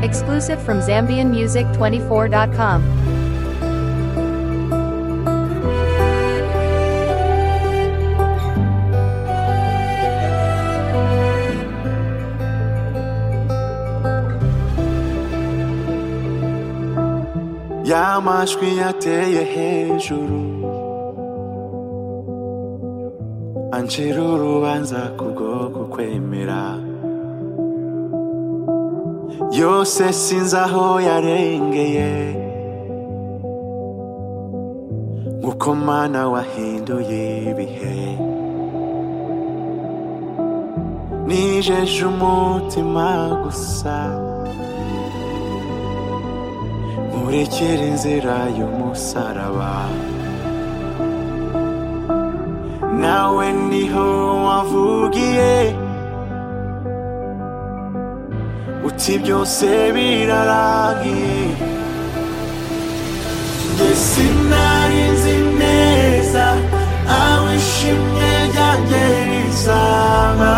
exclusive from ZambianMusic24.com. ya majwi yateye hejuru ancira urubanza kubwo kukwemera yose sinzi aho yarengeye nk'uko mana wahinduye ibihe nijeje umutima gusa nkurekere inzira y'umusaraba nawe niho wavugiye uti byose birarangiye njye sinari nzi neza aho ishimwe ryanjye rizaba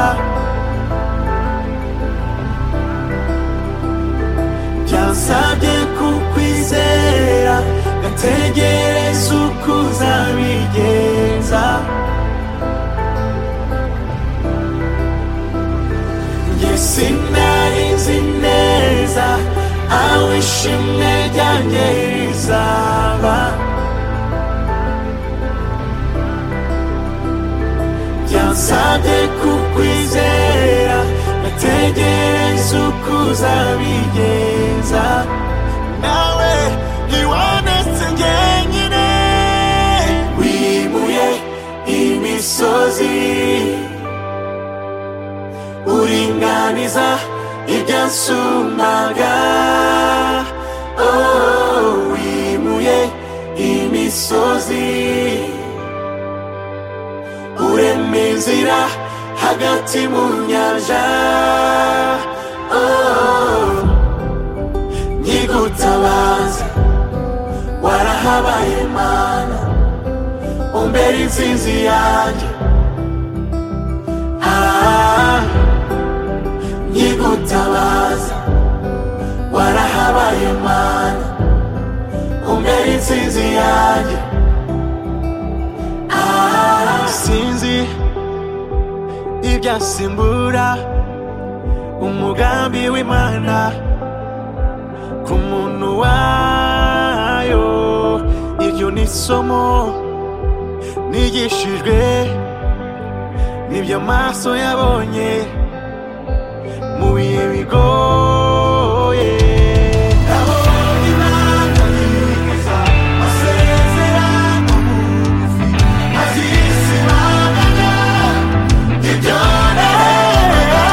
byansabye kukwizera gategereza uko uzabigenza njye sinari nzi neza aho ishimwe ryanjye rizaba byansabye kukwizera nategereza uko uzabigenza nawe ntiwandetse njyenyine wimuye imisozi uringaniza ibyansumbaga oh, wimuye imisozi urema inzira hagati mu nyanja oh, nyigutabaza warahabaye mana umbera intsinzi yanjye ah, nyigutabaza warahabaye mana umbera intsinzi yanjye ah, sinzi ibyasimbura umugambi w'imana ku muntu wayo iryo ni isomo nigishijwe n'ibyo amaso yabonye mu bihe bigoye nabonye imana yiza masezera mu bugufi azisibanganya ibyo nareba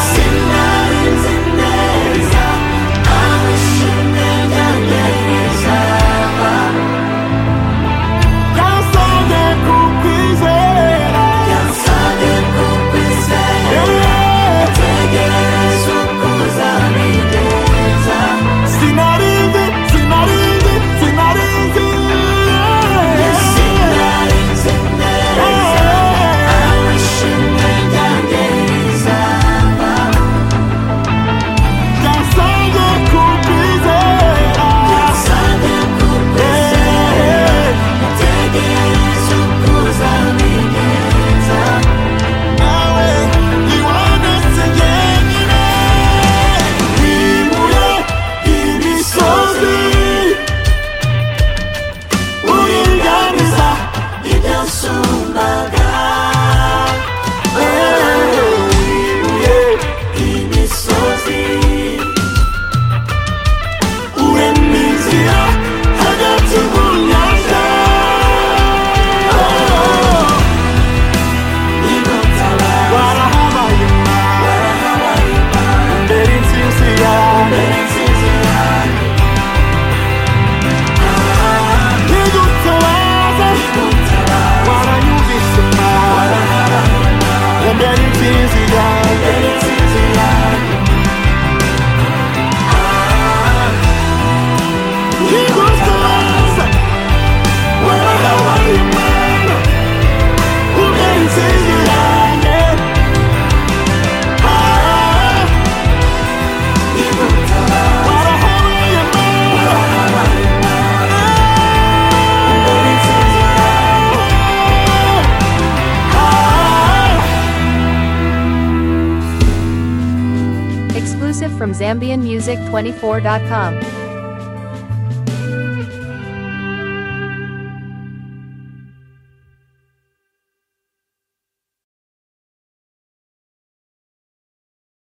sinari nzi neza aho ishimwe ryanjye rizaba byansabye kukwizera byansabye kukwizera tegereza uko from ZambianMusic24.com.